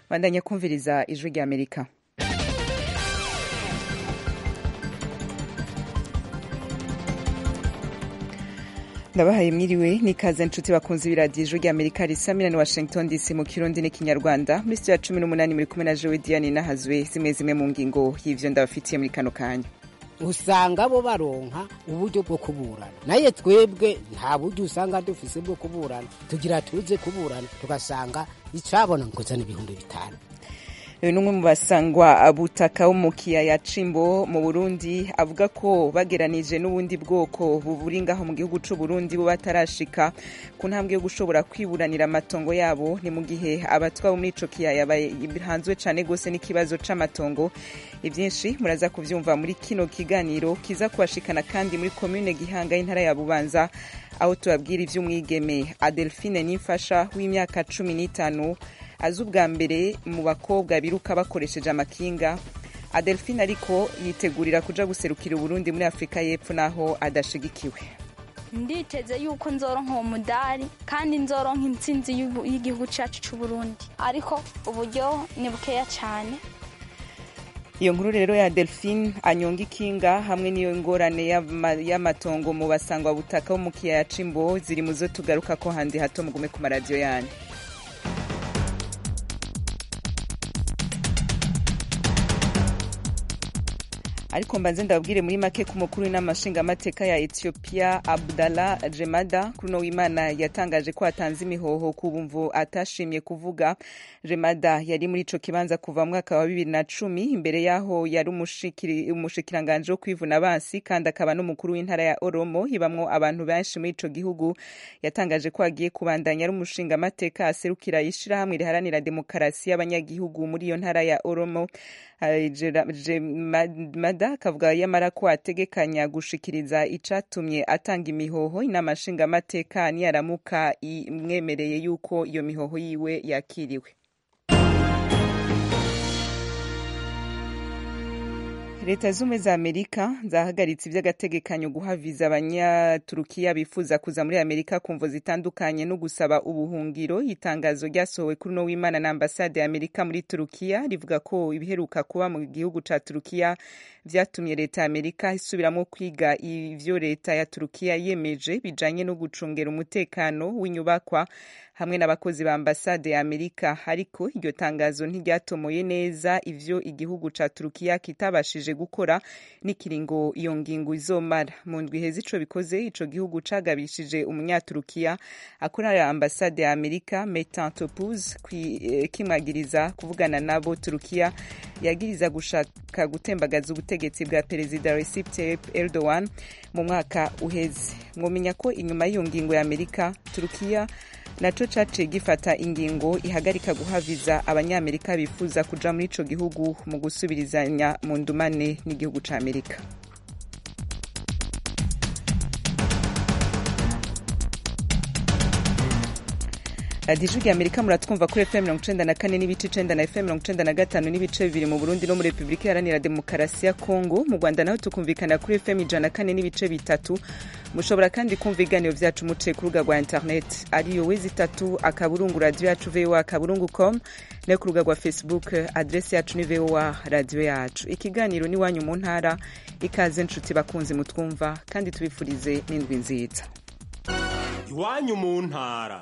bandanya kumviriza ijwi rya amerika ndabahaye mwiriwe n'ikaze nshuti bakunze ibiradiyo ijwi rya amerika risa milani washington dc mu kirundi n'ikinyarwanda muri sitiyo ya cumi n'umunani muri kumwe na jowe diane nahazwe zimwe zimwe mu ngingo y'ivyo ndabafitiye muri kano kanya usanga bo baronka uburyo bwo kuburana naye twebwe nta buryo usanga dufise bwo kuburana tugira tuze kuburana tugasanga icabona nkozana ibihumbi bitanu uyu ni umwe mu basangwa butaka wo mu kiyaya cimbo mu burundi avuga ko bageranije n'ubundi bwoko buburi ngaho mu gihugu c'u burundi bo batarashika ku ntambwe yo gushobora kwiburanira amatongo yabo ni mu gihe abatwa bo muri ico kiyaya bahanzwe cane gose n'ikibazo c'amatongo ivyinshi muraza kuvyumva muri kino kiganiro kiza kubashikana kandi muri komune gihanga y'intara ya bubanza aho tubabwira ivy'umwigeme adelphine nimfasha w'imyaka cumi n'itanu azi ubwa mbere mu bakobwa biruka bakoresheje amakinga adelphine ariko yitegurira kuja guserukira uburundi muri afurika y'epfo naho adashigikiwe nditeze yuko nzoronka uwo mudari kandi nzoronka intsinzi y'igihugu cyacu c'uburundi ariko uburyo ni bukeya cyane iyo nkuru rero ya delphine anyonga ikinga hamwe n'iyo ngorane y'amatongo mu basangwa butaka bo mu kiyaya c'imbo ziri mu zo tugaruka ko handi hato mugume ku maradiyo yanyu ariko mbanze ndababwire muri make ku mukuru w'inama nshingamateka ya ethiopia abdallah jemada kuri uno w'imana yatangaje ko atanze imihoho ku bumvu atashimye kuvuga jemada yari muri ico kibanza kuva mu mwaka wa bibiri na cumi imbere yaho yari umushikiranganje wo kwivuna abansi kandi akaba n'umukuru w'intara ya oromo ibamwo abantu benshi muri ico gihugu yatangaje ko agiye kubandanya ari umushingamateka aserukira ishirahamwe riharanira demokarasi y'abanyagihugu muri iyo ntara ya oromo mada akavuga yamara ko ategekanya gushikiriza icatumye atanga imihoho inama nshingamateka niyaramuka imwemereye yuko iyo mihoho yiwe yakiriwe leta zumwe za amerika zahagaritse iby'agategekanyo guha viza abanyaturukiya bifuza kuza muri amerika ku mvo zitandukanye no gusaba ubuhungiro itangazo ryasohowe kuri uno w'imana na ambasade ya amerika muri turukiya rivuga ko ibiheruka kuba mu gihugu ca turukiya vyatumye leta ya amerika isubiramo kwiga ivyo leta ya turukiya yemeje bijanye no gucungera umutekano w'inyubakwa hamwe n'abakozi ba ambasade ya amerika ariko iryo tangazo ntiryatomoye neza ivyo igihugu ca turukiya kitabashije gukora n'ikiringo iyo ngingo izomara mu ndwi heza ico bikoze ico gihugu cagabishije umunyaturukiya akorera ambasade ya amerika metan topuz kimwagiriza kuvugana nabo turukiya yagiriza gushaka gutembagaza ubutegetsi bwa perezida recep tayyip erdogan mu mwaka uheze mwomenya ko inyuma y'iyo ngingo ya amerika turukiya naco caciye gifata ingingo ihagarika guhaviza abanyamerika bifuza kuja muri ico gihugu mu gusubirizanya mu ndumane n'igihugu ca amerika radiyo ijwi amerika muratwumva kuri fm mirongo icenda na kane n'ibice icenda na fm mirongo icenda na gatanu n'ibice bibiri mu burundi no muri repubulika iharanira demokarasi ya kongo mu rwanda naho tukumvikana kuri fm ijana na kane n'ibice bitatu mushobora kandi kumva ibiganiro vyacu muciye ku rubuga rwa internet ariyo wezi itatu akaburungu radiyo yacu voa akaburungu com no ku rubuga rwa facebook adresi yacu ni voa radiyo yacu ikiganiro n'iwanyu mu ntara ikaze nshuti bakunzi mutwumva kandi tubifurize n'indwi nziza iwanyu mu ntara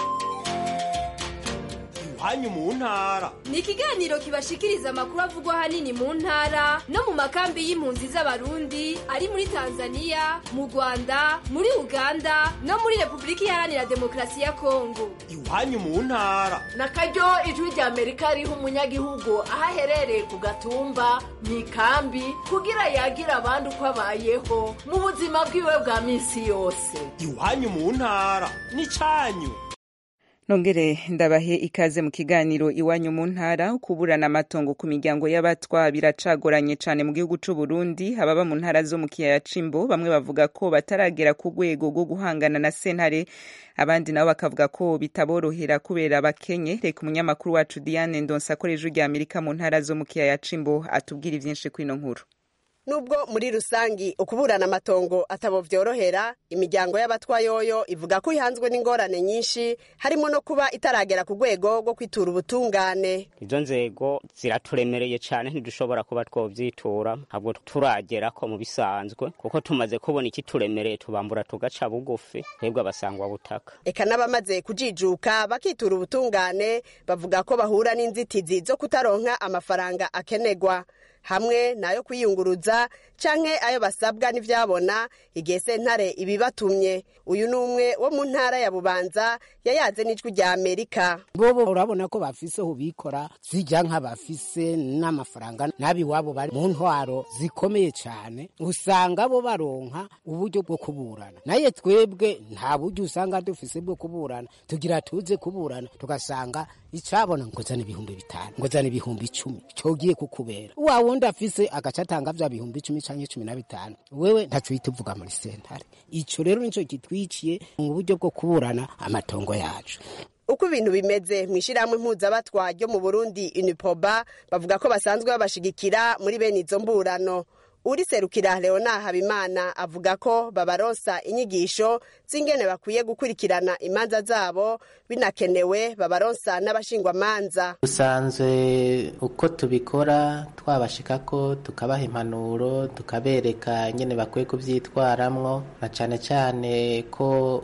iwanyu mu ntara ni ikiganiro kibashikiriza amakuru avugwa ahanini mu ntara no mu makambi y'impunzi z'abarundi ari muri tanzania mu rwanda muri uganda no muri repubulika iharanira demokarasi ya kongo iwanyu mu ntara na karyo ijwi rya amerika riha umunyagihugu aho aherereye ku gatumba mu ikambi kugira yagira abandi uko abayeho mu buzima bwiwe bwa minsi yose iwanyu mu ntara ni cyanyu nongere ndabahe ikaze mu kiganiro iwanyu mu ntara kuburana amatongo ku miryango y'abatwa biracagoranye cyane mu gihugu c'u Burundi ababa mu ntara zo mu kiyaya cimbo bamwe bavuga ko bataragera ku rwego rwo guhangana na sentare abandi nabo bakavuga ko bitaborohera kubera bakenye reka umunyamakuru wacu Diane Ndonsa akoresha rya Amerika mu ntara zo mu kiyaya cimbo atubwira ivyinshi kwino nkuru nubwo muri rusangi ukuburana amatongo atabo vyorohera imiryango y'abatwa yoyo ivuga ko ihanzwe n'ingorane nyinshi harimo no kuba itaragera ku rwego rwo kwitura ubutungane izo nzego ziraturemereye cyane ntidushobora kuba twovyitura ntabwo turagera ko mu bisanzwe kuko tumaze kubona ikituremereye tubambura tugaca bugufi twebwe abasangwa butaka eka n'abamaze kujijuka bakitura ubutungane bavuga ko bahura n'inzitizi zo kutaronka amafaranga akenegwa hamwe nayo kwiyunguruza canke ayo basabwa n'ivyabona igihe sentare ibibatumye uyu ni umwe wo mu ntara ya bubanza yayaze n'ijwi rya amerika bobo urabona ko bafise ubikora zijya nk'abafise n'amafaranga n'abiwabo bari mu ntwaro zikomeye cyane usanga bo baronka uburyo bwo kuburana naye twebwe nta buryo usanga dufise bwo kuburana tugira tuze kuburana tugasanga icabona ngo zana ibihumbi bitanu ngo zana ibihumbi icumi cogiye kukubera wa wundi afise agaca atanga vya bihumbi icumi canke cumi na bitanu wewe ntaco uhita uvuga muri sentare ico rero nico kitwiciye mu buryo bwo kuburana amatongo yacu uko ibintu bimeze mu ishyirahamwe mpuzabatwa ryo mu burundi unipoba bavuga ko basanzwe babashigikira muri bene izo mburano uriserukira leona habimana avuga ko babaronsa inyigisho z'ingene bakwiye gukurikirana imanza zabo binakenewe babaronsa n'abashingwamanza dusanzwe uko tubikora twabashikako tukabaha impanuro tukabereka nyene bakwiye kuvyitwaramwo na cane cane ko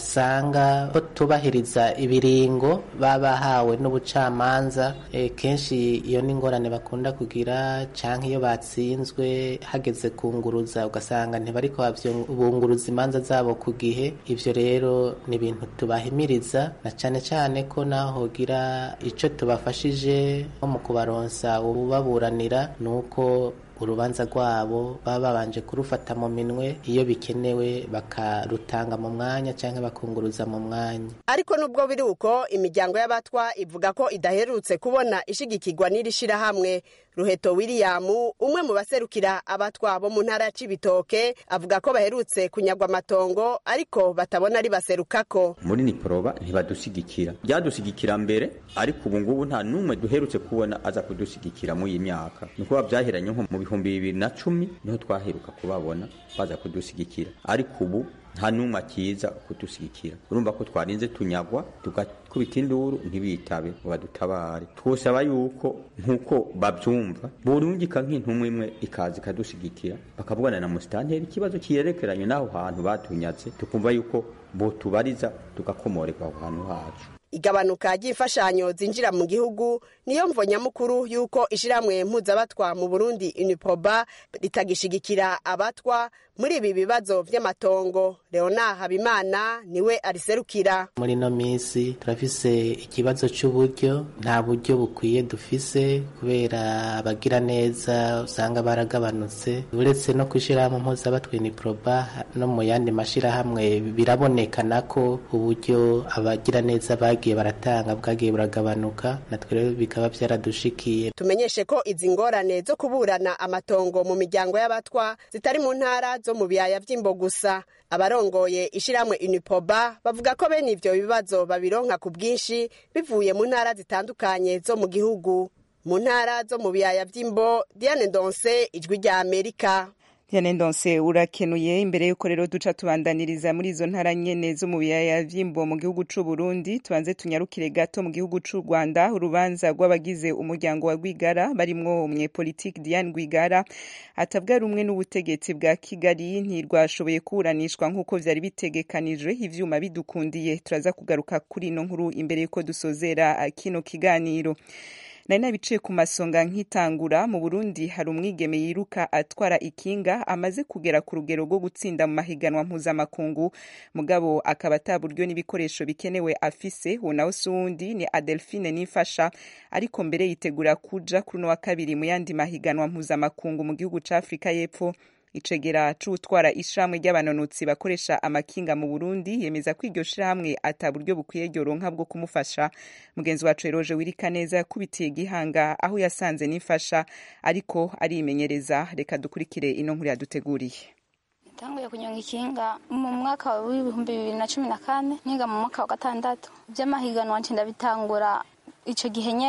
wasanga ko tubahiriza ibiringo babahawe n'ubucamanza e, kenshi iyo n'ingorane bakunda kugira canke iyo batsinzwe hageze kunguruza ugasanga ntibariko bunguruza imanza zabo ku gihe ivyo rero ni ibintu tubahimiriza na cane cane ko naho hogira ico tubafashije nko mu kubaronsa ububaburanira nuko urubanza rwabo baba babanje kurufata mu minwe iyo bikenewe bakarutanga mu mwanya cyangwa bakunguruza mu mwanya ariko nubwo biri uko imiryango y'abatwa ivuga ko idaherutse kubona ishigikirwa n'iri shirahamwe ruheto william umwe mu baserukira abatwa bo mu ntara ya cibitoke avuga ko baherutse kunyagwa amatongo ariko batabona ari baserukako muri niporoba ntibadushigikira byadushigikira mbere ariko ubu ngubu nta n'umwe duherutse kubona aza kudushigikira muri iyi myaka ni ukuba byaheranye nko mu bihumbi bibiri na cumi niho twaheruka kubabona baza kudushigikira ariko ubu nta n'umwe akiza kudushigikira urumva ko twarinze tunyagwa tugakubita induru ntibitabe ngo badutabare twosaba yuko nk'uko babyumva burungika nk'intumwa imwe ikaza ikadushigikira bakavugana na musitanteri ikibazo kiyerekeranye n'aho hantu batunyatse tukumva yuko botubariza tugakomorerwa aho hantu hacu igabanuka ry'imfashanyo zinjira mu gihugu niyo mvo nyamukuru y'uko ishyirahamwe mpuzabatwa mu burundi unipoba ritagishigikira abatwa muri ibi bibazo by'amatongo leona habimana niwe ariserukira muri ino minsi turafise ikibazo cy'uburyo nta buryo bukwiye dufise kubera abagira neza usanga baragabanutse uretse no kwishyirahamwe mpuzabatwa uniproba no mu yandi mashyirahamwe birabonekana ko uburyo abagira neza bagiye baratanga bwagiye buragabanuka natwe rero bikaba byaradushikiye tumenyeshe ko izi ngorane zo kuburana amatongo mu miryango y'abatwa zitari mu ntara zo mu biyaya by'imbo gusa abarongoye ishyirahamwe unipoba bavuga ko bene ivyo bibazo babironka ku bwinshi bivuye mu ntara zitandukanye zo mu gihugu mu ntara zo mu biyaya by'imbo diane ndonse ijwi rya amerika Diane Ndonse urakenuye imbere yuko rero duca tubandaniriza muri izo ntara nyene zo mu biyaya vy'imbo mu gihugu c'u Burundi tubanze tunyarukire gato mu gihugu c'u Rwanda urubanza rw'abagize umuryango wa Rwigara barimwo umunyepolitike Diane Rwigara atavuga rumwe n'ubutegetsi bwa Kigali ntirwashoboye kuburanishwa nk'uko vyari bitegekanijwe ivyuma bidukundiye turaza kugaruka kuri ino nkuru imbere yuko dusozera kino kiganiro nari nabiciye ku masonga nk'itangura mu burundi hari umwigeme yiruka atwara ikinga amaze kugera ku rugero rwo gutsinda mu mahiganwa mpuzamakungu mugabo akaba ata buryo n'ibikoresho bikenewe afise uwo nawe si uwundi ni adelphine nifasha ariko mbere yitegura kuja kuri uno wa kabiri mu yandi mahiganwa mpuzamakungu mu gihugu ca afurika y'epfo icegera c'utwara ishirahamwe ry'abanonotsi bakoresha amakinga mu Burundi yemeza ko iryo shirahamwe ata buryo bukwiye ryoronka bwo kumufasha mugenzi wacu Eroje Wirika neza yakubitiye gihanga aho yasanze nifasha ariko arimenyereza reka dukurikire ino nkuru yaduteguriye tanguye kunyonga ikinga mu mwaka w'ibihumbi bibiri na cumi na kane niga mu mwaka wa gatandatu iby'amahiganwa nce ndabitangura ico gihe nyene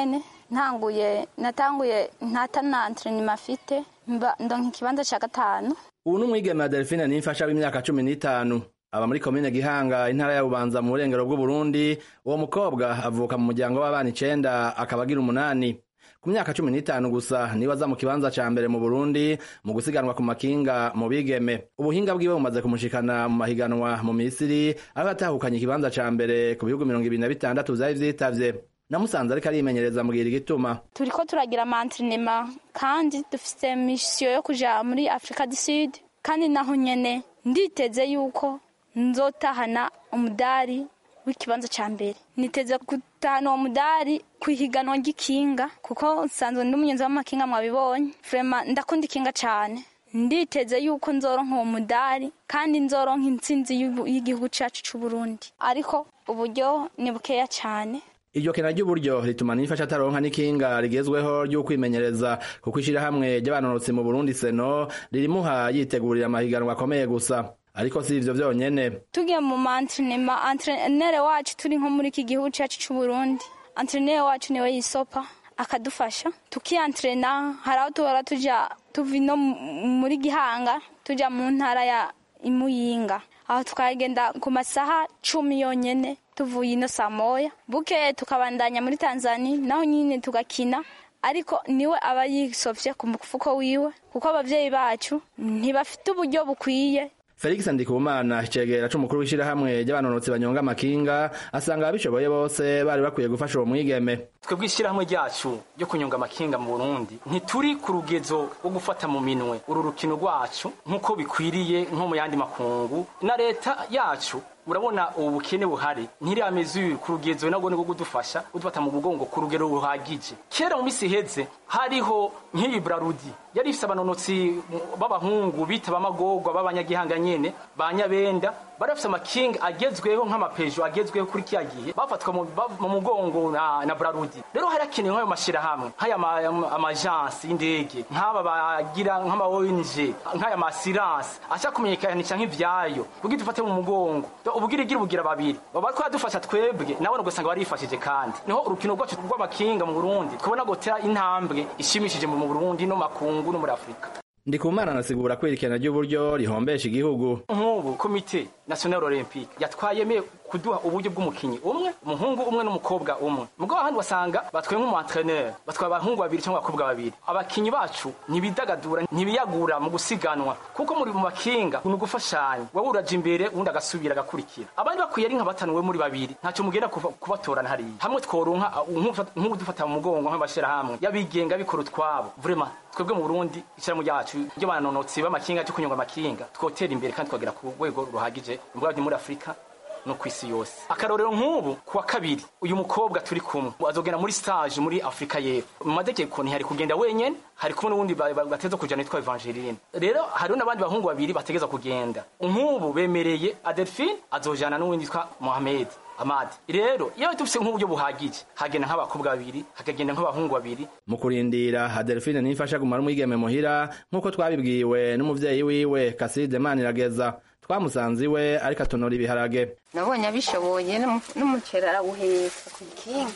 ntanguye natanguye ntata na entrenema afite mba ndonka ikibanza ca gatanu ubu ni umwigeme wa delphine nimfasha w'imyaka cumi n'itanu aba muri komine gihanga intara ya bubanza mu burengero bw'uburundi uwo mukobwa avuka mu muryango w'abana icenda akaba agira umunani ku myaka cumi n'itanu gusa niwe aza mu kibanza ca mbere mu burundi mu gusiganwa ku makinga mu bigeme ubuhinga bwiwe bumaze kumushikana mu mahiganwa mu misiri aho yatahukanye ikibanza ca mbere ku bihugu mirongo ibiri na bitandatu vyari vyitavye namusanze ariko arimenyereza mbwira igituma turiko turagira amantrenema kandi dufise misiyo yo kuja muri afurika du sud kandi naho nyene nditeze yuko nzotahana umudari w'ikibanza ca mbere niteze gutahana uwo mudari kw'ihiganwa ry'ikinga kuko nsanzwe ndi umunyonzi w'amakinga mwabibonye vrema ndakunda ikinga cane nditeze yuko nzoronka uwo mudari kandi nzoronka intsinzi y'ubu- y'igihugu cacu c'uburundi ariko uburyo ni bukeya cane iryo kena ry'uburyo rituma nifasha ataronka n'ikinga rigezweho ry'ukwimenyereza kuko ishirahamwe ry'abanonotsi mu burundi seno ririmuha yitegurira amahiganwa akomeye gusa ariko si ivyo vyonyene tugiye mu mantrenema antrenere wacu turi nko muri iki gihugu cacu c'uburundi antrenere wacu niwe yisopa akadufasha tukiantrena hari aho tuhora tuja tuva ino mu- muri gihanga tuja mu ntara ya imuyinga aho tukagenda ku masaha cumi yonyene tuvuye ino saa moya bukeye tukabandanya muri tanzania naho nyine tugakina ariko niwe aba yisovye ku mufuko wiwe kuko abavyeyi bacu ntibafite uburyo bukwiye felix ndikumana icegera c'umukuru w'ishirahamwe ry'abanonotsi banyonga amakinga asanga ababishoboye bose bari bakwiye gufasha uwo mwigeme twebwe ishyirahamwe ryacu ryo kunyonga amakinga mu burundi ntituri ku rugezo rwo gufata mu minwe uru rukino rwacu nk'uko bikwiriye nko mu yandi makungu na leta yacu urabona ubu bukene buhari ntirameze ku rugezo nabwo ni rwo kudufasha kudufata mu mugongo ku rugero ruhagije kera mu minsi iheze hariho nk'iyi brarudi yari ifise abanonotsi b'abahungu bita b'amagorwa b'abanyagihanga nyene ba nyabenda bari bafise amakinga agezweho nk'amapejo agezweho kuri kiya gihe bafatwa mu ba- mu mugongo na, na brarudi rero hari hakenewe nk'ayo mashirahamwe nk'aya ma- ama- amajansi y'indege nk'aba bagira nk'ama ONG nk'aya masiranse ashaka kumenyekanisha nk'ivyayo kugira dufate mu mugongo ubugira igira ubugira babiri baba bariko badufasha twebwe nawe ugasanga barifashije kandi niho urukino rwacu rw'amakinga mu Burundi twabona gutera intambwe ishimishije mu Burundi no makungu no muri Afrika ndikumana anasigura ko irikena ry'uburyo rihombesha igihugu nk'ubu komite national olympique yatwayemeye kuduha uburyo bw'umukinyi umwe umuhungu umwe n'umukobwa umwe mugabo ahandi wasanga batwaye nk'umuantreneur batwaye abahungu babiri cyangwa abakobwa babiri abakinyi bacu ntibidagadura ntibiyagura mu gusiganwa kuko muri mu makinga ni ugufashanya wowe uraja imbere uwundi agasubira agakurikira abandi bakwiye ari nka batanu we muri babiri ntacyo mugenda kuva- kubatorana hariya hamwe tworonka nk'udufata mu mugongo nk'amashyirahamwe y'abigenga bikora utwabo vraiment twebwe mu burundi ishyirahamwe ryacu ry'abanonotsi b'amakinga cyo kunyonga amakinga twotera imbere kandi twagera ku rwego ruhagije mbwa muri afurika no ku isi yose akarorero nk'ubu ku wa kabiri uyu mukobwa turi kumwe azogenda muri stage muri afurika y'epfo mu mategeko ntihari kugenda wenyene hari kumwe n'uwundi ba- ba- bateza kujana yitwa evangeline rero hariho n'abandi bahungu babiri bategeza kugenda nk'ubu bemereye adelphine azojana n'uwundi yitwa mohamed amadi rero iyo dufise nk'uburyo buhagije hagenda nk'abakobwa babiri hakagenda nk'abahungu babiri mu kurindira adelphine nimfasha gumara umwigeme muhira nk'uko twabibwiwe n'umuvyeyi wiwe kaside manirageza twamusanze iwe ariko atonora ibiharage nabonye abishoboye n'umu- n'umuceri arawuheka ku kinga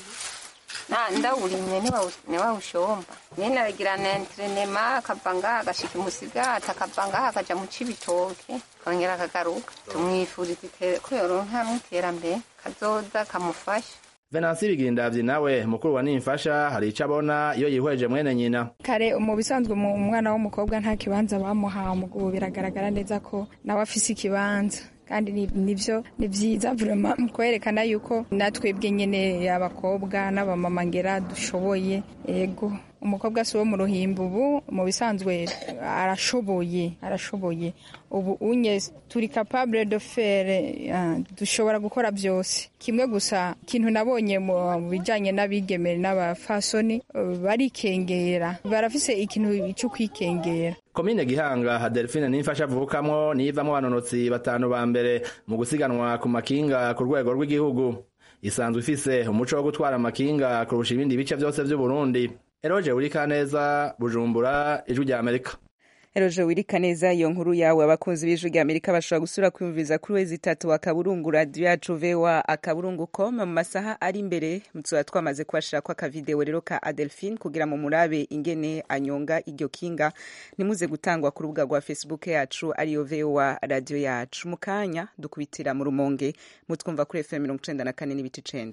na ndawurimye niwawushomba nyene aragira na entrenema akava ngaha agashika imusigati akava ngaha akaja mu cibitoke kongera akagaruka tumwifuriza ite- ko yoronka n'iterambere kazoza kamufasha venansi bigindavyi nawe mukuru wa nimfasha hari ico abona iyo yihweje mwene nyina kare mu bisanzwe mu umwana w'umukobwa nta kibanza bamuhaye ubu biragaragara neza ko nawe afise ikibanza kandi ni- nivyo ni vyiza vrema mu kwerekana yuko natwebwe nyene abakobwa n'abamama ngera dushoboye ego umukobwa si wo mu ruhimbi ubu mu bisanzwe arashoboye arashoboye ubu unye turi capable de faire ah, dushobora gukora byose kimwe gusa ikintu nabonye mu bijanye n'abigeme n'abafasoni eh, barikengera barafise ikintu cyo kwikengera komine gihanga adelphine nimfasha avukamwo niyivamwo abanonotsi batanu ba mbere mu gusiganwa ku makinga ku rwego rw'igihugu isanzwe ifise umuco wo gutwara amakinga kurusha ibindi bice vyose vy'uburundi eroje uri kaneza bujumbura ijwi rya amerika Eroje wirika neza iyo nkuru yawe abakunzi b'ijwi rya Amerika bashobora gusura kwiyumviza kuri wezi itatu akaburungu radio yacu VOA akaburungu com mu masaha ari imbere tuba twamaze kubashira ko akavideo rero ka Adelphine kugira mu murabe ingene anyonga iryo kinga nimuze gutangwa ku rubuga rwa Facebook yacu ariyo VOA radio yacu mu kanya dukubitira mu rumonge mutwumva kuri FM 94 n'ibice 9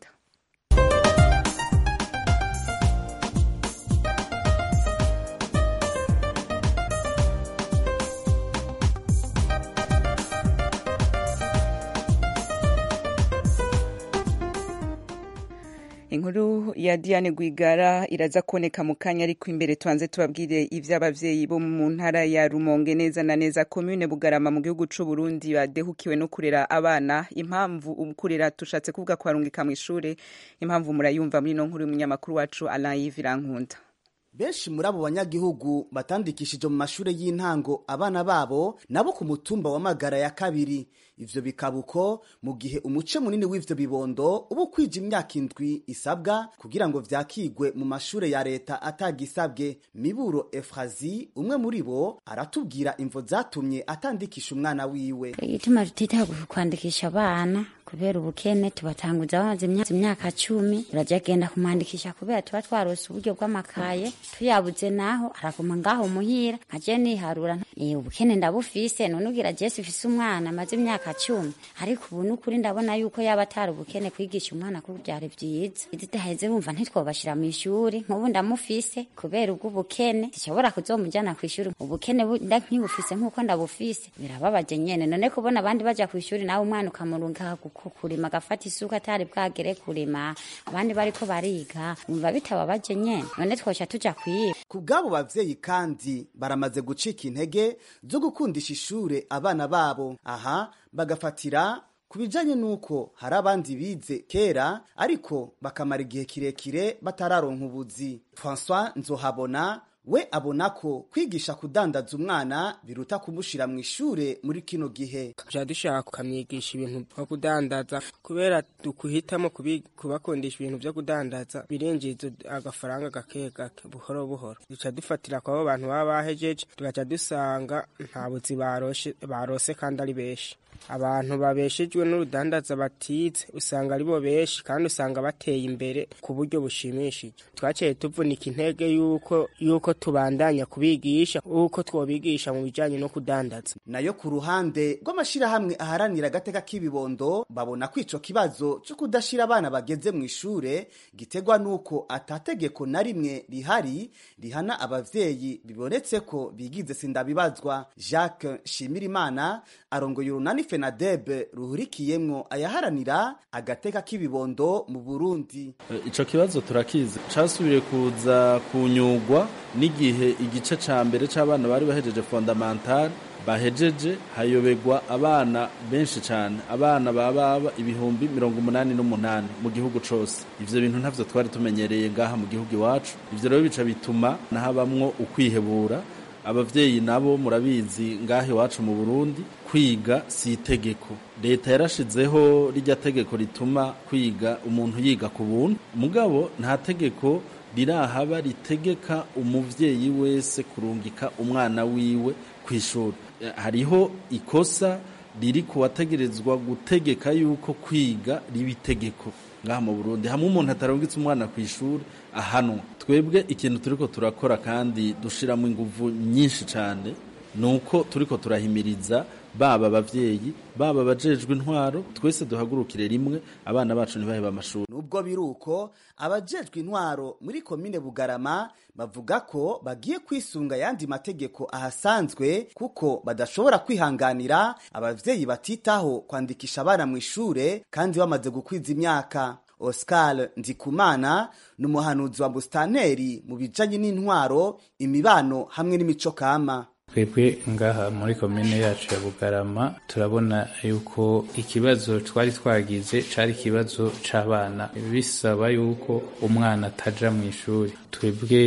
inkuru ya Diane Rwigara iraza kuboneka mu kanya ariko imbere tubanze tubabwire ivy'abavyeyi bo mu ntara ya Rumonge neza na neza commune Bugarama mu gihugu c'u Burundi badehukiwe no kurera abana impamvu kurera tushatse kuvuga ko barungika mu ishure impamvu murayumva muri no nkuru y'umunyamakuru wacu Alain Virankunda benshi muri abo banyagihugu batandikishije mu mashure y'intango abana babo nabo ku mutumba wa magara ya kabiri ivyo bikaba uko mu gihe umuce munini w'ivyo bibondo uba ukwija imyaka indwi isabwa kugira ngo vyakigwe mu mashure ya leta atagisabwe miburo efrazi umwe muri bo aratubwira imvo zatumye atandikisha umwana wiwe igituma tutitaho kwandikisha abana kubera ubukene tubatanguza bamaze imyaka cumi turajya genda kumwandikisha kubera tuba twarose uburyo bw'amakaye tuyabuze naho araguma ngaho muhira nkaje niharura eh ubukene ndabufise none ugira Jesse ufise umwana amaze imyaka cumi ariko ubu n'ukuri ndabona yuko yaba atari ubukene kwigisha umwana ko byari byiza iditaheze bumva ntitwobashira mu ishuri nk'ubu ndamufise kubera ubwo ubukene zishobora kuzomujyana ku ishuri ubukene nkibufise nk'uko ndabufise birababaje nyene none kubona abandi baja ku ishuri nawe umwana ukamurunga kurima agafata isuka atari bwagere kurima abandi bariko bariga umva bitababaje nyene none twoca tuja kwiba ku bw'abo bavyeyi kandi baramaze gucika intege zo gukundisha ishure abana babo aha bagafatira ku bijanye n'uko hari abandi bize kera ariko bakamara igihe kirekire batararonka ubuzi françois nzohabona we abona ko kwigisha kudandaza umwana biruta kumushira mu ishure muri kino gihe tuja dushaka kukamwigisha ibintu vyo kudandaza kubera dukuhitamo kubakundisha ibintu vyo kudandaza birinjiza agafaranga gake gake buhoro buhoro duca dufatira kwabo bantu baba bahejeje tugaca dusanga nta buzi barose kandi ari benshi abantu babeshejwe n'urudandaza batize usanga ari bo benshi kandi usanga bateye imbere ku buryo bushimishije twaciye tuvunika intege yuko yuko tubandanya kubigisha uko twobigisha mu bijanye no kudandaza nayo ku ruhande rw'amashirahamwe aharanira agateka k'ibibondo babona ko ico kibazo co kudashira abana bageze mu ishure gitegwa n'uko atategeko na rimwe rihari rihana abavyeyi bibonetse ko bigize sindabibazwa jacques shimirimana arongoye urunani fenadebe ruhurikiyemwo ayaharanira agateka k'ibibondo mu burundi ico kibazo turakizi casubiriye kuza kunyugwa n'igihe igice ca mbere c'abana bari bahejeje fondamentale bahejeje hayobegwa abana benshi cyane abana bababa ibihumbi mirongo umunani n'umunani mu gihugu cose ivyo bintu ntavyo twari tumenyereye ngaha mu gihugu iwacu ivyo rero bica bituma nahabamwo ukwihebura abavyeyi nabo murabizi ngaha iwacu mu burundi kwiga si itegeko leta yarashizeho rijya tegeko rituma kwiga umuntu yiga ku buntu mugabo nta tegeko rirahaba ritegeka umuvyeyi wese kurungika umwana wiwe ku ishuri hariho ikosa riri kuwategerezwa gutegeka yuko kwiga riba itegeko ngaha mu burundi hamwe umuntu atarungitse umwana ku ishuri ahanwa twebwe ikintu turiko turakora kandi dushiramo inguvu nyinshi cyane ni uko turiko turahimiriza baba abavyeyi baba abajejwe intwaro twese duhagurukire rimwe abana bacu ntibaheba amashuri nubwo biri uko abajejwe intwaro muri komine bugarama bavuga ko bagiye kwisunga ayandi mategeko ahasanzwe kuko badashobora kwihanganira abavyeyi batitaho kwandikisha abana mu ishure kandi bamaze gukwiza imyaka Oscar Ndikumana ni umuhanuzi wa Bustaneri mu bijanye n'intwaro imibano hamwe n'imico kama twebwe ngaha muri komine yacu ya bugarama turabona yuko ikibazo twari twagize cari ikibazo c'abana bisaba yuko umwana ataja mu ishuri twebwe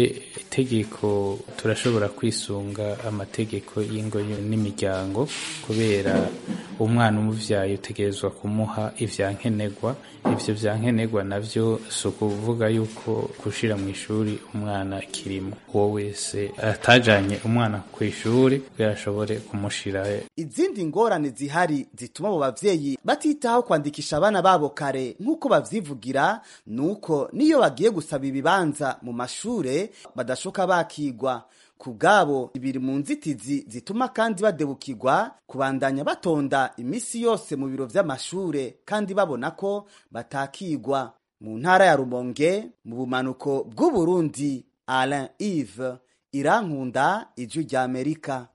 itegeko turashobora kwisunga amategeko y'ingo n'imiryango kubera umwana umuvyaye utegerezwa kumuha ivyankenerwa ivyo vyankenerwa navyo si ukuvuga yuko gushira mu ishuri umwana kirimo uwo wese atajanye umwana ku ishuri kugira ashobore kumushira izindi ngorane zihari zituma abo bavyeyi batitaho kwandikisha abana babo kare nk'uko bavyivugira nuko niyo bagiye gusaba ibibanza mu mashure badashoka bakigwa ku bwabo ibiri mu nzitizi zituma kandi badebukirwa kubandanya batonda imisi yose mu biro vy'amashure kandi babona ko batakigwa mu ntara ya rumonge mu bumanuko bw'uburundi alain ive irankunda ijwi rya amerika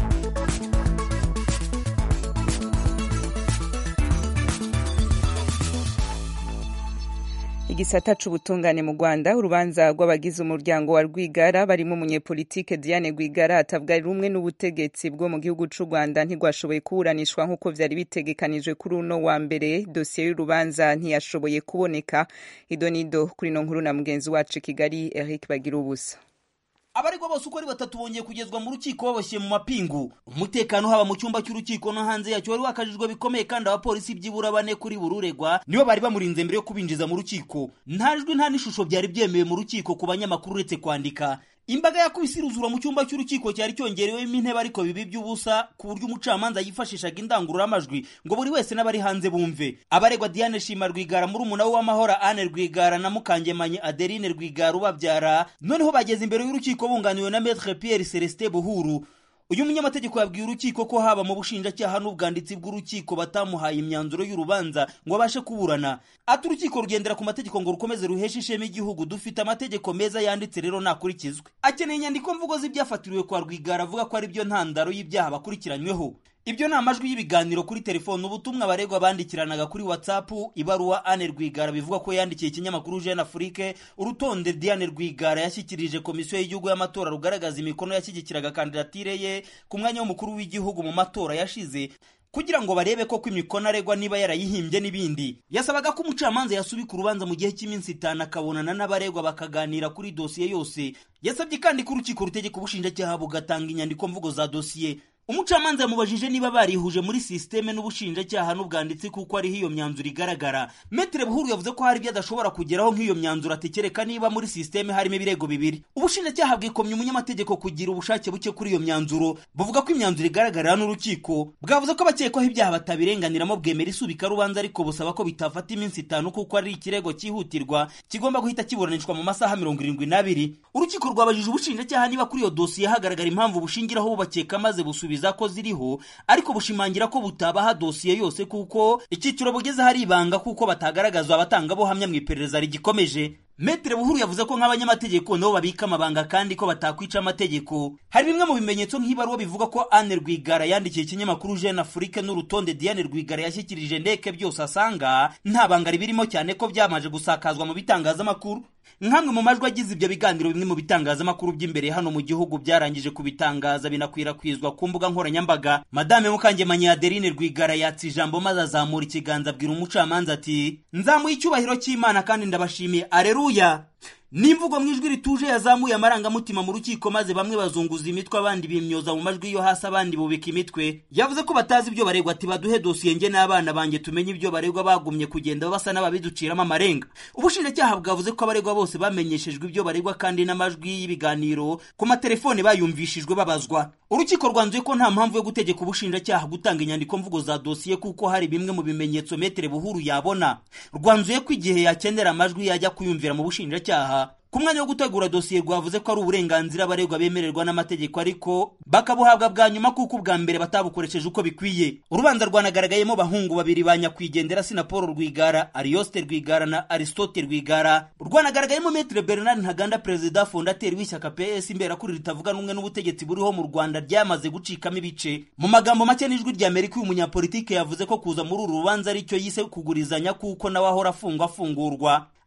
igisata c'ubutungane mu Rwanda urubanza rw'abagize umuryango wa Rwigara barimo umunyepolitike Diane Rwigara atavuga rumwe n'ubutegetsi bwo mu gihugu c'u Rwanda ntigwashoboye kuburanishwa nk'uko vyari bitegekanijwe kuri uno wa mbere dosiye y'urubanza ntiyashoboye kuboneka idonido kuri no nkuru na mugenzi wacu Kigali Eric Bagira ubusa abaregwa bose uko ari batatu bongeye kugezwa mu rukiko baboshye mu mapingu umutekano haba mu cyumba cy'urukiko no hanze yacyo wari wakajijwe bikomeye kandi abapolisi byibura bane kuri buri uregwa nibo bari bamurinze mbere yo kubinjiza mu rukiko nta jwi nta n'ishusho byari byemewe mu rukiko ku banyamakuru uretse kwandika imbaga yakubise iruzura mu cyumba cy'urukiko cyari cyongerewemo intebe ariko bibi by'ubusa ku buryo umucamanza yifashishaga indangururamajwi ngo buri wese n'abari hanze bumve abaregwa Diane Shima Rwigara muri umuna we w'amahoro Anne Rwigara na Mukangemanyi Adeline Rwigara ubabyara noneho bageze imbere y'urukiko bunganiwe na Maître Pierre Celestin Buhuru uyu munyamategeko yabwiye urukiko ko haba mu bushinjacyaha n'ubwanditsi bw'urukiko batamuhaye imyanzuro y'urubanza ngo abashe kuburana ati urukiko rugendera ku mategeko ngo rukomeze ruheshe ishema igihugu dufite amategeko meza yanditse rero nakurikizwe akeneye inyandiko mvugo z'ibyafatiriwe kwa rwigara avuga ko ari byo ntandaro y'ibyaha bakurikiranyweho ibyo ni amajwi y'ibiganiro kuri telefone ubutumwa abaregwa bandikiranaga kuri whatsapp ibaruwa Anne Rwigara bivuga ko yandikiye ikinyamakuru Jeune Afrique urutonde Diane Rwigara yashyikirije komisiyo y'igihugu y'amatora rugaragaza imikono yashyigikiraga kandidatire ye ku mwanya w'umukuru w'igihugu mu matora yashize kugira ngo barebe ko imikono aregwa niba yarayihimbye n'ibindi yasabaga ko umucamanza yasubika urubanza mu gihe cy'iminsi itanu akabonana n'abaregwa bakaganira kuri dosiye yose yasabye kandi ko urukiko rutegeka ubushinjacyaha bugatanga inyandiko mvugo za dosiye umucamanza yamubajije niba barihuje muri sisiteme n'ubushinjacyaha n'ubwanditsi kuko ariho iyo myanzuro igaragara metere buhuru yavuze ko hari ibyo adashobora kugeraho nk'iyo myanzuro atekereka niba muri sisiteme harimo ibirego bibiri ubushinjacyaha bwikomye umunyamategeko kugira ubushake buke kuri iyo myanzuro buvuga ko imyanzuro igaragarira n'urukiko bwavuze ko abakekwaho ibyaha batabirenganiramo bwemera isubika rubanza ariko busaba ko bitafata iminsi itanu kuko ari ikirego cyihutirwa kigomba guhita kiburanishwa mu masaha mirongo irindwi n'abiri urukiko rwabajije ubushinjacyaha niba kuri iyo dosiye hagaragara impamvu bushingiraho bubakeka maze busubiza ko ziriho ariko bushimangira ko butabaha dosiye yose kuko icyiciro bugeze hari ibanga kuko batagaragazwa abatangabuhamya mu iperereza rigikomeje Metre Buhuru yavuze ko nk'abanyamategeko nabo babika amabanga kandi ko batakwica amategeko. Hari bimwe mu bimenyetso nk'ibaruwa bivuga ko Anne Rwigara yandikiye ikinyamakuru Jeune Afrique n'urutonde Diane Rwigara yashyikirije ndeke byose asanga nta banga ribirimo cyane ko byamaje gusakazwa mu bitangazamakuru. Nkamwe mu majwi agize ibyo biganiro bimwe mu bitangazamakuru by'imbere hano mu gihugu byarangije kubitangaza binakwirakwizwa ku mbuga nkoranyambaga. Madame Mukangemanyi Adeline Rwigara yatse ijambo maze azamura ikiganza abwira umucamanza ati nzamuye icyubahiro cy'Imana kandi ndabashimiye areruya n'imvugo mu ijwi rituje yazamuye amarangamutima mu rukiko maze bamwe bazunguza imitwe abandi bimyoza mu majwi yo hasi abandi bubika imitwe yavuze ko batazi ibyo baregwa ati baduhe dosiye nge n'abana banjye tumenye ibyo baregwa bagumye kugenda basa n'ababiduciramo amarenga ubushinjacyaha bwavuze ko abaregwa bose bamenyeshejwe ibyo baregwa kandi n'amajwi y'ibiganiro ku matelefone bayumvishijwe babazwa urukiko rwanzuye ko nta mpamvu yo gutegeka ubushinjacyaha gutanga inyandiko mvugo za dosiye kuko hari bimwe mu bimenyetso metere buhuru yabona rwanzuye ko igihe yakenera amajwi yajya kuyumvira mu bushinjacyaha ku mwanya wo gutegura dosiye rwavuze ko ari uburenganzira abaregwa bemererwa n'amategeko ariko bakabuhabwa bwa nyuma kuko ubwa mbere batabukoresheje uko bikwiye urubanza rwanagaragayemo bahungu babiri ba nyakwigendera sina paul rwigara ariyoste rwigara na aristote rwigara rwanagaragayemo metre bernard ntaganda perezida fondateri w'ishyaka ps imberakuri ritavuga n'umwe n'ubutegetsi buriho mu rwanda ryamaze gucikamo ibice mu magambo make n'ijwi rya amerika uyu munyapolitike yavuze ko kuza muri uru rubanza aricyo yise kugurizanya kuko nawe ahora afungwa afungurwa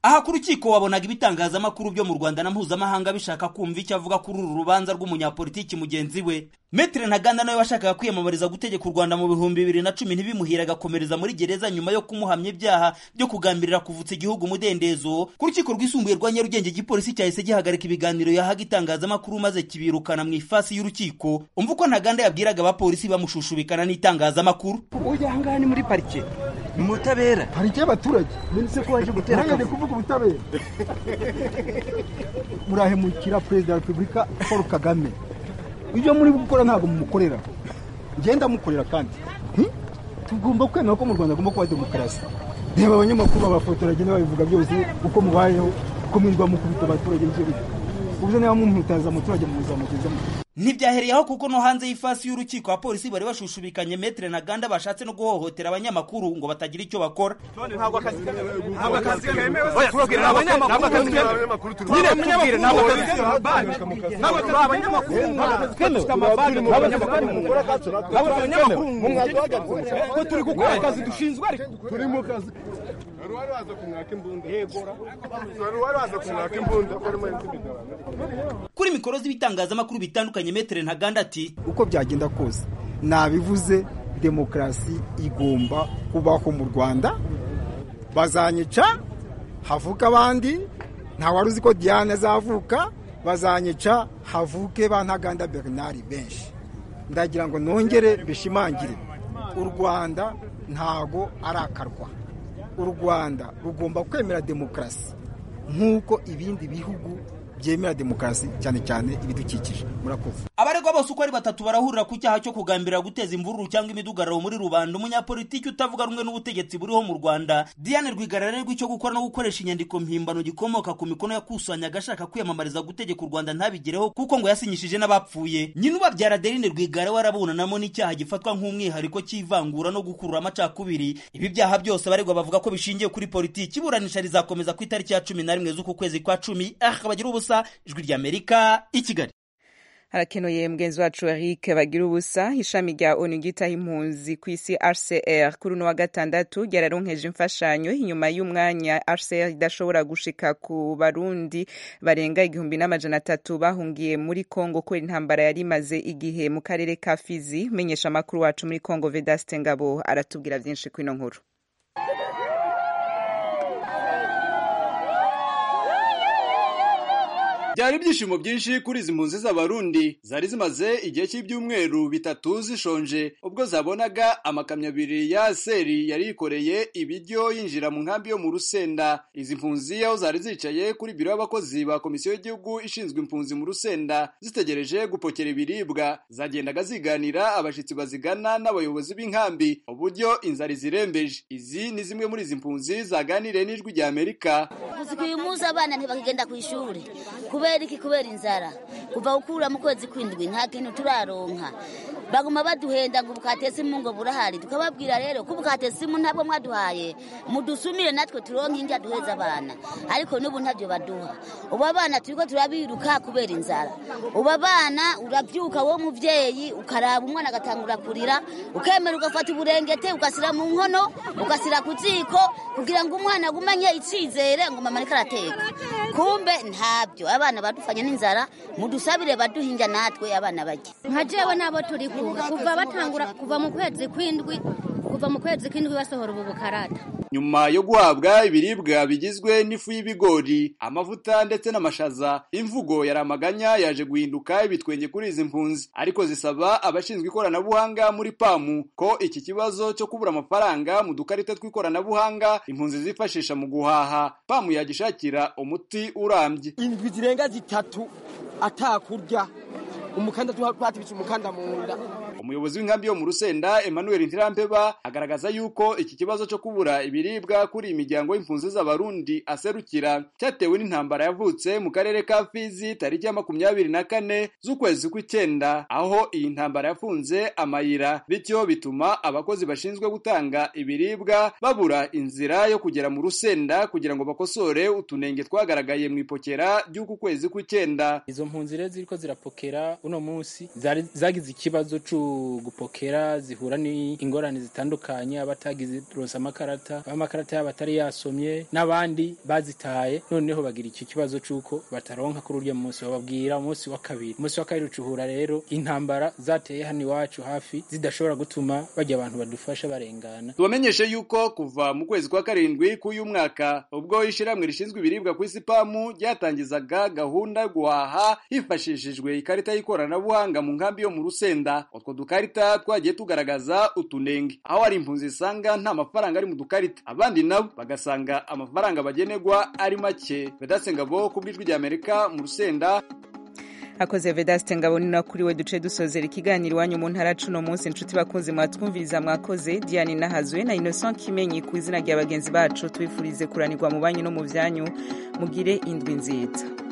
aha ku rukiko wabonaga ibitangazamakuru byo mu rwanda na mpuzamahanga bishaka kumva icyo avuga kuri uru rubanza rw'umunyapolitiki mugenzi we metere ntaganda nawe washakaga kwiyamamariza gutegeka u rwanda mu bihumbi bibiri na cumi ntibimuhire agakomereza muri gereza nyuma yo kumuhamya ibyaha byo kugambirira kuvutsa igihugu umudendezo ku rukiko rwisumbuye rwa nyarugenge igipolisi cyahise gihagarika ibiganiro yahaga itangazamakuru maze kibirukana mu ifasi y'urukiko umva uko ntaganda yabwiraga abapolisi bamushushubikana n'itangazamakuru ujya ahangaha ni muri parike ni mu butabera parike y'abaturage none ko waje gutera akavuyo kuvuga ubutabera murahemukira perezida wa repubulika paul kagame ibyo muri gukora ntabwo mumukorera ngenda mukorera kandi tugomba kwemera ko mu rwanda agomba kuba demokarasi reba abanyamakuru babafotora bagenda babivuga byose uko mubayeho uko mwirwa mukubita abaturage b'igihugu ubuze niba mumutaza umuturage muzamugezamo ntibyahereye aho kuko no hanze y'ifasi y'urukiko abapolisi bari bashushubikanye metere na ganda bashatse no guhohotera abanyamakuru ngo batagira icyo bakora ntabwo akazi kemewe ntabwo akazi kemewe tubabwira ntabwo akazi kemewe nyine tubwire ntabwo akazi kemewe ntabwo turi abanyamakuru dufite amabaga turi abanyamakuru ntabwo turi abanyamakuru ko turi gukora akazi dushinzwe ariko turi mu kazi wari wari waza kumwaka imbunda yegora wari wari waza kumwaka imbunda ko arimo kuri mikoro z'ibitangazamakuru bitandukanye metere ntaganda ati uko byagenda kose nabivuze demokarasi igomba kubaho mu rwanda bazanyica havuka abandi wari uzi ko diane azavuka bazanyica havuke ba ntaganda bernard benshi ndagira ngo nongere bishimangire u rwanda ntago ari akarwa u rwanda rugomba kwemera demokarasi nk'uko ibindi bihugu byemera demokarasi cyane cyane ibidukikije murakoze abaregwa bose uko ari batatu barahurira ku cyaha cyo kugambirira guteza imvururu cyangwa imidugararo muri rubanda umunyapolitiki utavuga rumwe n'ubutegetsi buriho mu rwanda diane rwigara arerwa icyo gukora no gukoresha inyandiko mpimbano gikomoka ku mikono yakusanyaga ashaka kwiyamamariza gutegeka u rwanda ntabigereho kuko ngo yasinyishije n'abapfuye nyina ubabyara adeline rwigara we arabunanamo n'icyaha gifatwa nk'umwihariko cy'ivangura no gukurura amacakubiri ibi byaha byose abaregwa bavuga ko bishingiye kuri politiki iburanisha rizakomeza ku itariki ya cumi na rimwe z'uku kwezi kwa cumi ah bagira ubusa ijwi ry'amerika i kigali harakenuye mugenzi wacu eric bagira ubusa ishami rya onu ryitaho impunzi ku isi rcr kuri uno wa gatandatu ryararonkeje imfashanyo inyuma y'umwanya rcr idashobora gushika ku barundi barenga igihumbi n'amajana atatu bahungiye muri congo kubera intambara yari imaze igihe mu karere ka fizi menyesha amakuru wacu muri congo vedaste ngabo aratubwira byinshi kuri ino nkuru byari ibyishimo byinshi kuri izi mpunzi z'abarundi zari zimaze igihe cy'ibyumweru bitatu zishonje ubwo zabonaga amakamyo abiri ya seri yari yikoreye ibiryo yinjira mu nkambi yo mu rusenda izi mpunzi aho zari zicaye kuri biro y'abakozi ba komisiyo y'igihugu ishinzwe impunzi mu rusenda zitegereje gupokera ibiribwa zagendaga ziganira abashyitsi bazigana n'abayobozi b'inkambi uburyo inzara izirembeje izi ni zimwe muri izi mpunzi zaganiriye n'ijwi rya amerika uyu munsi abana ntibakigenda ku ishuri kubera iki kubera inzara kuva gukura mu kwezi kw'indwi nta kintu turaronka baguma baduhenda ngo ubukatesi mu ngo burahari tukababwira rero ko ubukatesi mu ntabwo mwaduhaye mudusumire natwe turonke indya duheza abana ariko n'ubu ntabyo baduha ubu abana turiko turabiruka kubera inzara ubu abana urabyuka wowe muvyeyi ukaraba umwana agatangura kurira ukemera ugafata uburengete ugasira mu nkono ugasira ku ziko kugira ngo umwana agumanye icizere ngo mama ariko arateka kumbe ntabyo abana badufanye n'inzara mudusabire baduhinja natwe abana bajya nka jewe nabo turi kumwe kuva batangura kuva mu kwezi kw'indwi kuva mu kwezi kw'indwi basohora ubu bukarata nyuma yo guhabwa ibiribwa bigizwe n'ifu y'ibigori amavuta ndetse n'amashaza imvugo yari amaganya yaje guhinduka ibitwenge kuri izi mpunzi ariko zisaba abashinzwe ikoranabuhanga muri pamu ko iki kibazo cyo kubura amafaranga mu dukarita tw'ikoranabuhanga impunzi zifashisha mu guhaha pamu yagishakira umuti urambye indwi zirenga zitatu atakurya umukanda twatibitse umukanda mu nda umuyobozi w'inkambi yo mu rusenda emmanuel ntirampeba agaragaza yuko iki kibazo cyo kubura ibiribwa kuri imiryango y'impunzi z'abarundi aserukira cyatewe n'intambara yavutse mu karere ka fizi tariki ya makumyabiri na kane z'ukwezi kw'icyenda aho iyi ntambara yafunze amayira bityo bituma abakozi bashinzwe gutanga ibiribwa babura inzira yo kugera mu rusenda kugira ngo bakosore utunenge twagaragaye mu ipokera ry'uku kwezi kw'icyenda izo mpunzi rero ziriko zirapokera uno munsi zari zagize ikibazo c'u gu- gupokera zihura n'ingorane zitandukanye abatagize ronse amakarata amakarata yabo atari yasomye n'abandi bazitaye noneho bagira icyo kibazo c'uko bataronka kuri urya munsi bababwira umunsi wa kabiri umunsi wa kabiri ucuhura rero intambara zateye hano iwacu hafi zidashobora gutuma bajya abantu badufasha barengana tubamenyeshe yuko kuva mu kwezi kwa karindwi k'uyu mwaka ubwo ishyirahamwe rishinzwe ibiribwa ku isi pamu ryatangizaga gahunda yo guhaha hifashishijwe ikarita y'ikoranabuhanga mu nkambi yo mu rusenda utwo dukarita twagiye tugaragaza utunenge aho hari impunzi zisanga nta mafaranga ari mu dukarita abandi nabo bagasanga amafaranga bagenerwa ari make vedaste ngabo ku bw'ijwi ry'amerika mu rusenda akoze vedaste ngabo ni na kuri we duce dusozera ikiganiro iwanyu mu ntara cuno munsi inshuti bakunze mwatwumviriza mwakoze diane nahazwe na innocent kimenyi ku izina rya bagenzi bacu tubifurize kuranirwa mu banyu no mu byanyu mugire indwi nziza